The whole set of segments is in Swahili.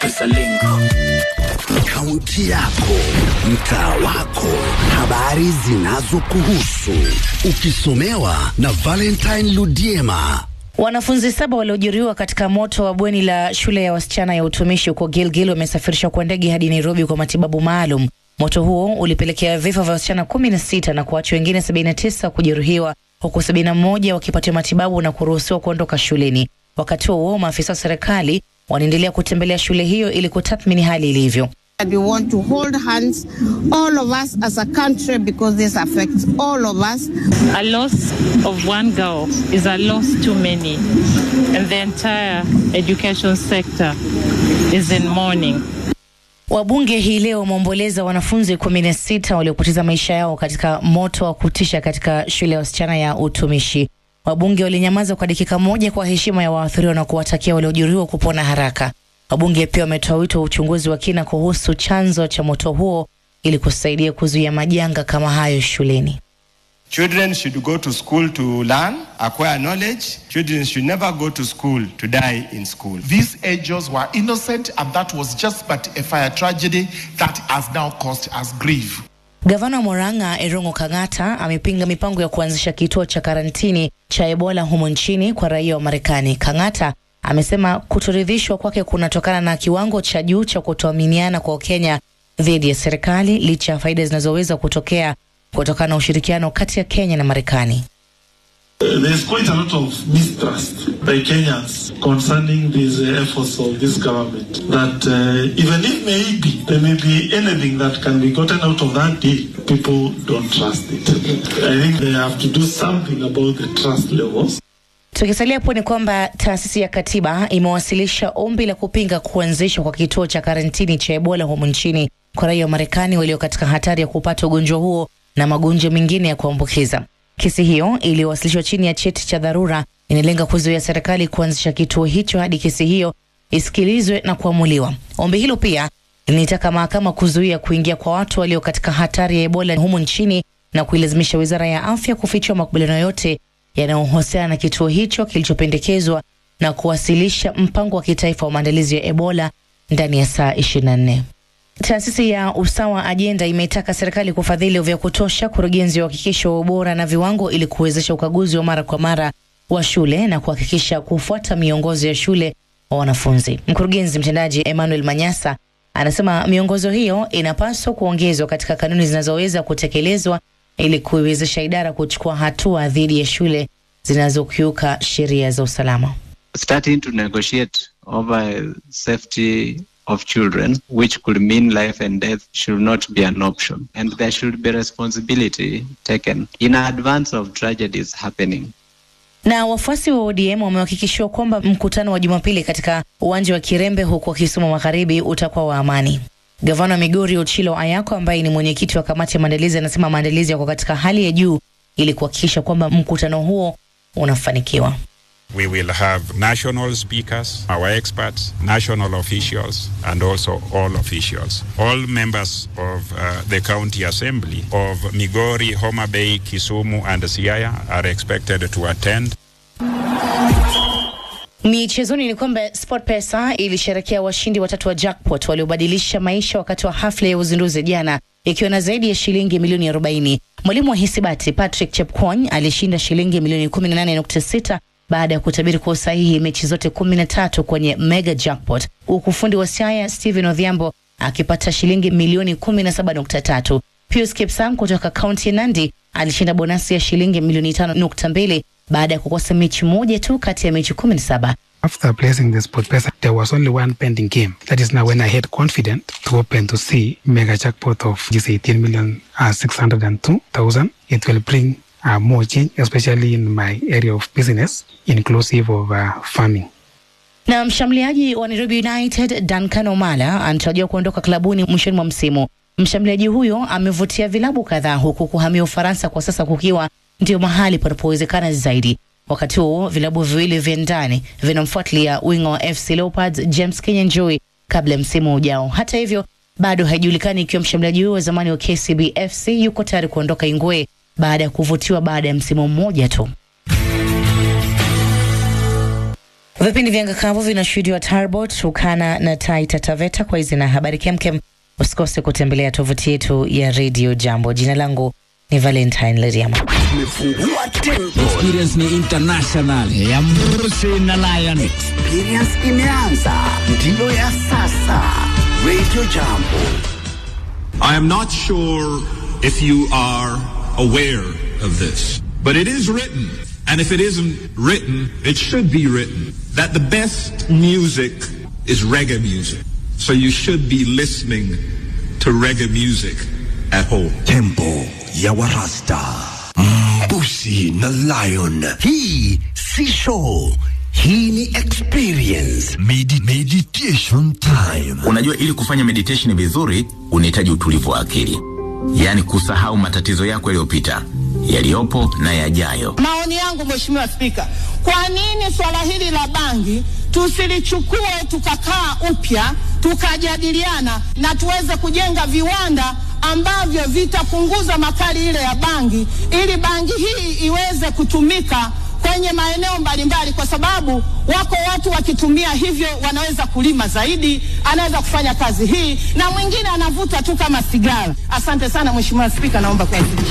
Kisalingo. Kaunti yako, mtaa wako, habari zinazokuhusu, ukisomewa na Valentine Ludiema. Wanafunzi saba waliojeruhiwa katika moto wa bweni la shule ya wasichana ya utumishi huko Gilgil wamesafirishwa kwa ndege hadi Nairobi kwa matibabu maalum. Moto huo ulipelekea vifo vya wasichana kumi na sita na kuacha wengine 79 kujeruhiwa huku 71 wakipatiwa matibabu na kuruhusiwa kuondoka shuleni. Wakati huo maafisa wa serikali wanaendelea kutembelea shule hiyo ili kutathmini hali ilivyo. And we want to hold hands, all of us as a country, because this affects all of us. A loss of one girl is a loss too many, and the entire education sector is in mourning. Wabunge hii leo wameomboleza wanafunzi kumi na sita waliopoteza maisha yao katika moto wa kutisha katika shule ya wasichana ya utumishi. Wabunge walinyamaza kwa dakika moja kwa heshima ya waathiriwa na kuwatakia waliojeruhiwa kupona haraka. Wabunge pia wametoa wito wa uchunguzi wa kina kuhusu chanzo cha moto huo ili kusaidia kuzuia majanga kama hayo shuleni. Children should go to school to learn, acquire knowledge. Children should never go to school to die in school. These angels were innocent, and that was just but a fire tragedy that has now caused us grief. Gavana wa Murang'a Erongo Kang'ata amepinga mipango ya kuanzisha kituo cha karantini cha Ebola humo nchini kwa raia wa Marekani. Kang'ata amesema kutoridhishwa kwake kunatokana na kiwango cha juu cha kutoaminiana kwa Wakenya dhidi ya serikali licha ya faida zinazoweza kutokea kutokana na ushirikiano kati ya Kenya na Marekani. There's quite a lot of mistrust by Kenyans concerning these uh, efforts of this government. That uh, even if maybe there may be anything that can be gotten out of that deal, people don't trust it. I think they have to do something about the trust levels. Tukisalia hapo ni kwamba taasisi ya katiba imewasilisha ombi la kupinga kuanzishwa kwa kituo cha karantini cha Ebola humu nchini kwa raia wa Marekani walio katika hatari ya kupata ugonjwa huo na magonjwa mengine ya kuambukiza. Kesi hiyo iliyowasilishwa chini ya cheti cha dharura inalenga kuzuia serikali kuanzisha kituo hicho hadi kesi hiyo isikilizwe na kuamuliwa. Ombi hilo pia linataka mahakama kuzuia kuingia kwa watu walio katika hatari ya Ebola humu nchini na kuilazimisha wizara ya afya kufichua makubaliano yote yanayohusiana na kituo hicho kilichopendekezwa na kuwasilisha mpango wa kitaifa wa maandalizi ya Ebola ndani ya saa 24. Taasisi ya Usawa Ajenda imetaka serikali kufadhili vya kutosha kurugenzi wa uhakikisho wa ubora na viwango ili kuwezesha ukaguzi wa mara kwa mara wa shule na kuhakikisha kufuata miongozo ya shule wa wanafunzi. Mkurugenzi mtendaji Emmanuel Manyasa anasema miongozo hiyo inapaswa kuongezwa katika kanuni zinazoweza kutekelezwa ili kuiwezesha idara kuchukua hatua dhidi ya shule zinazokiuka sheria za usalama. starting to negotiate over safety of children, which could mean life and death, should not be an option. And there should be responsibility taken in advance of tragedies happening. Na wafuasi wa ODM wamehakikishiwa kwamba mkutano wa Jumapili katika uwanja wa Kirembe huko Kisumu Magharibi utakuwa wa amani. Gavana wa Migori Ochilo Ayako ambaye ni mwenyekiti wa kamati ya maandalizi anasema maandalizi yako katika hali ya juu ili kuhakikisha kwamba mkutano huo unafanikiwa. We will have national speakers, our experts, national officials, and also all officials. All members of uh, the county assembly of Migori, Homa Bay, Kisumu, and Siaya are expected to attend. Michezoni ni kwamba SportPesa ilisherekea washindi watatu wa jackpot waliobadilisha maisha wakati wa hafla ya uzinduzi jana, ikiwa na zaidi ya shilingi milioni 40. Mwalimu wa hisabati Patrick Chepkwony alishinda shilingi milioni 18.6 baada ya kutabiri kwa usahihi mechi zote 13 kwenye mega jackpot, huku fundi wa Siaya Stephen Odhiambo akipata shilingi milioni 17.3. Pius Kipsang kutoka kaunti ya Nandi alishinda bonasi ya shilingi milioni 5.2 baada ya kukosa mechi moja tu kati ya mechi 17. After placing the sport pesa, there was only one pending game. That is now when I had confident to open to see mega jackpot of this 18 million uh, 602,000. It will bring uh, more change, especially in my area of business, inclusive of uh, farming. Na mshambuliaji wa Nairobi United Duncan Omala anatarajiwa kuondoka klabuni mwishoni mwa msimu. Mshambuliaji huyo amevutia vilabu kadhaa huku kuhamia Ufaransa kwa sasa kukiwa ndio mahali panapowezekana zaidi. Wakati huo vilabu viwili vya ndani vinamfuatilia winga wa FC Leopards James Kinyanjui kabla ya msimu ujao. Hata hivyo, bado haijulikani ikiwa mshambuliaji huyo wa zamani wa KCB FC yuko tayari kuondoka Ingwe baada ya kuvutiwa baada ya msimu mmoja tu. Vipindi vya ngakavu vinashuhudiwa Tarbot, Ukana na Taita Taveta. Kwa hizi na habari kemkem, usikose kutembelea tovuti yetu ya Radio Jambo. Jina langu ni Valentine Leriama. Tumefungua tempo. Experience ni international ya Mrusi na Lion. Experience imeanza, ndiyo ya sasa. Radio Jambo. I am not sure if you are aware of this, but it is written, and if it isn't written, it should be written, that the best music is reggae music. So you should be listening to reggae music at home. Tempo ya Warasta. Mbusi na Lion. Hii si show. Hii ni experience. Medi meditation time. Unajua, ili kufanya meditation vizuri unahitaji utulivu wa akili, yaani kusahau matatizo yako yaliyopita, yaliyopo na yajayo. Maoni yangu Mheshimiwa Spika, kwa nini swala hili la bangi tusilichukue tukakaa upya tukajadiliana na tuweze kujenga viwanda ambavyo vitapunguza makali ile ya bangi ili bangi hii iweze kutumika kwenye maeneo mbalimbali, kwa sababu wako watu wakitumia hivyo wanaweza kulima zaidi, anaweza kufanya kazi hii, na mwingine anavuta tu kama sigara. Asante sana Mheshimiwa Spika, naomba kuwasilisha.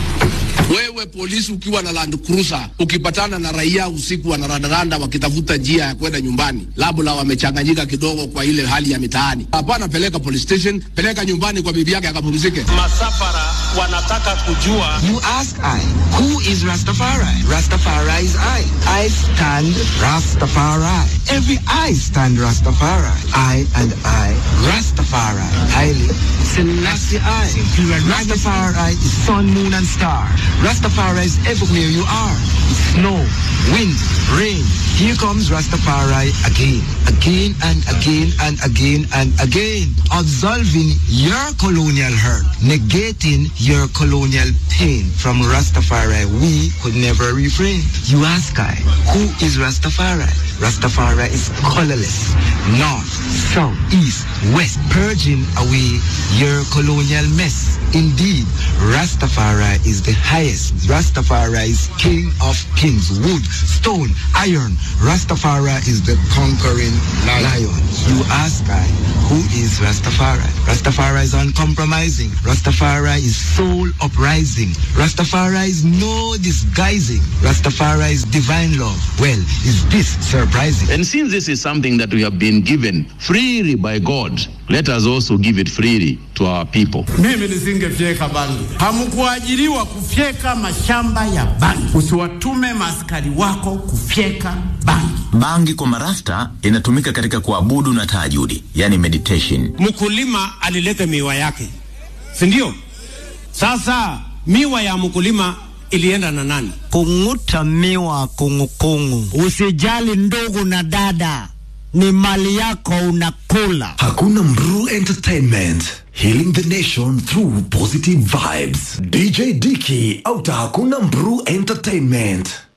Wewe polisi ukiwa na Land Cruiser ukipatana na raia usiku wanarandaranda wakitafuta njia ya kwenda nyumbani, labda wamechanganyika kidogo kwa ile hali ya mitaani, hapana, peleka police station, peleka nyumbani kwa bibi yake akapumzike. Masafara wanataka kujua. You ask I, who is Rastafari? Rastafari is I. I stand Rastafari. Every I stand Rastafari. I and I, Rastafari. Haile Selassie I. Rastafari is sun, moon and star. Rastafari is everywhere you are. Snow, wind, rain. Here comes Rastafari again, again and again and again and again. Absolving your colonial hurt, negating your colonial pain. From Rastafari, we could never refrain. You ask I, who is Rastafari? Rastafari is colorless, north, south, east, west, purging away your colonial mess. Indeed, Rastafari is the highest. Rastafari is king of kings, wood, stone, iron. Rastafari is the conquering lion. You ask I, who is Rastafari? Rastafari is uncompromising. Rastafari is soul uprising. Rastafari is no disguising. Rastafari is divine love. Well, is this surprising? And since this is something that we have been given freely by God, let us also give it freely to our people. Mimi nisingefyeka bangi. Hamkuajiriwa kufyeka mashamba ya bangi. Usiwatume maaskari wako kufyeka bangi. Bangi kwa marasta inatumika katika kuabudu na tahajudi, yani meditation. Mkulima alileta miwa yake, si ndio? Sasa miwa ya mkulima ilienda na nani? Kung'uta miwa kungukungu. Usijali ndugu na dada, ni mali yako unakula. Hakuna Mru Entertainment. Healing the nation through positive vibes. DJ Dicky auta Hakuna Mru Entertainment.